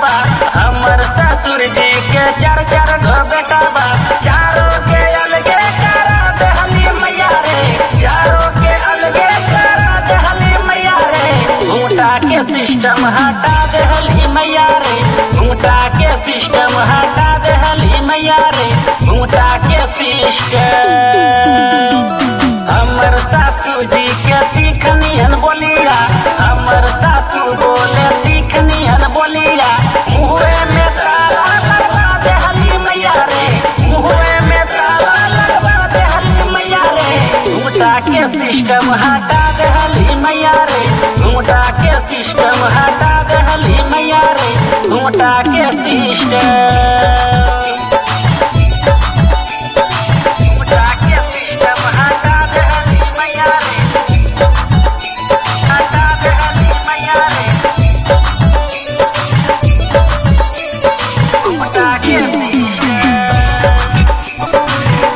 बा हमर ससुर जी के चार चार गो बेटा बा चारों के अलगे करा देहली मैया रे चारों के अलगे करा देहली मैया रे घूटा के सिस्टम हटा देहली मैया रे घूटा के सिस्टम हटा देहली मैया रे घूटा के सिस्टम हमर सासू जी के तीखनियन बोलिया हमर सासू बोले तीखनियन बोलिया मुहरे में ताला लगवा देहली मैया रे मुहरे में ताला लगवा देहली मैया रे घूटा के सिस्टम हटा देहली मैया रे घूटा के सिस्टम हटा देहली मैया रे घूटा के सिस्टम घूटा के सिस्टम हटा देहली मैया रे हटा देहली मैया रे घूटा के सिस्टम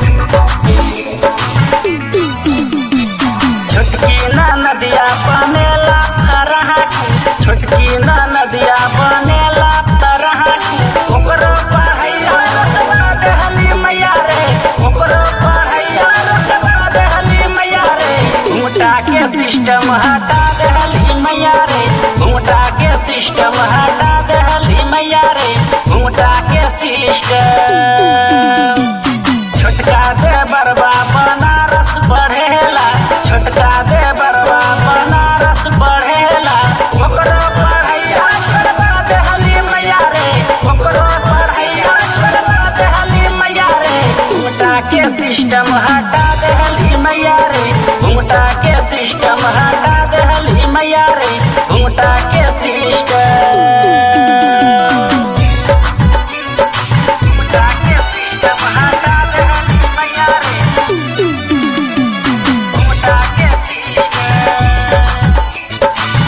छोटकी ना नदिया बनेला तरह छोटकी ना नदिया बनेला तरह ओकरो पढ़ैया रतबा देहली मैया रे ओकरो पढ़ैया रतबा देहली मैया रे घूटा के सिस्टम हटा देहली मैया रे घूटा के सिस्टम हटा देहली मैया रे घूटा के सिस्टम छोटका दे बरबा बनारस बढ़ेला छोटका दे बरबा बनारस बढ़ेला ओकरो पढ़ैया छोड़बा देहली मैया रे ओकरो पढ़ैया छोड़बा देहली मैया रे घूटा के सिस्टम हटा देहली मैया रे घूटा के सिस्टम हटा देहली मैया रे घूटा के सिस्टम घूटा के सिस्टम हटा देहली मैया रे घूटा के सिस्टम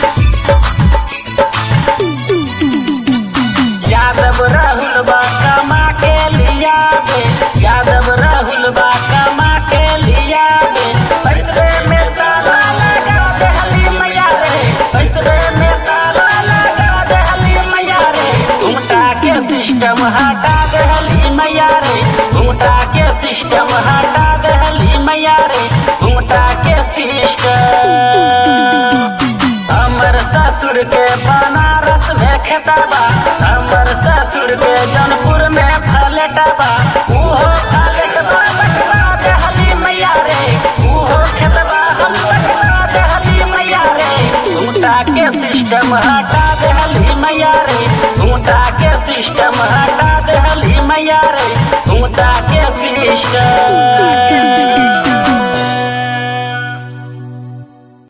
यादव राहुल बा कमा के लिया बे यादव राहुल बा कमा के लिया बे पैसरे में ताला लगा देहली मैया रे पैसरे में ताला लगा देहली मैया रे घूटा के सिस्टम हटा देहली मैया रे घूटा के सिस्टम हटा देहली मैया रे घूटा के सिस्टम हमर ससुर के बनारस में खेतबा हमर ससुर के जनपुर में फलेटबा उहो फलेटबा बटवा देहली मैया रे उहो खेतबा हम बटवा देहली मैया रे घूटा के सिस्टम हटा देहली मैया रे घूटा के सिस्टम हटा देहली मैया रे घूटा के सिस्टम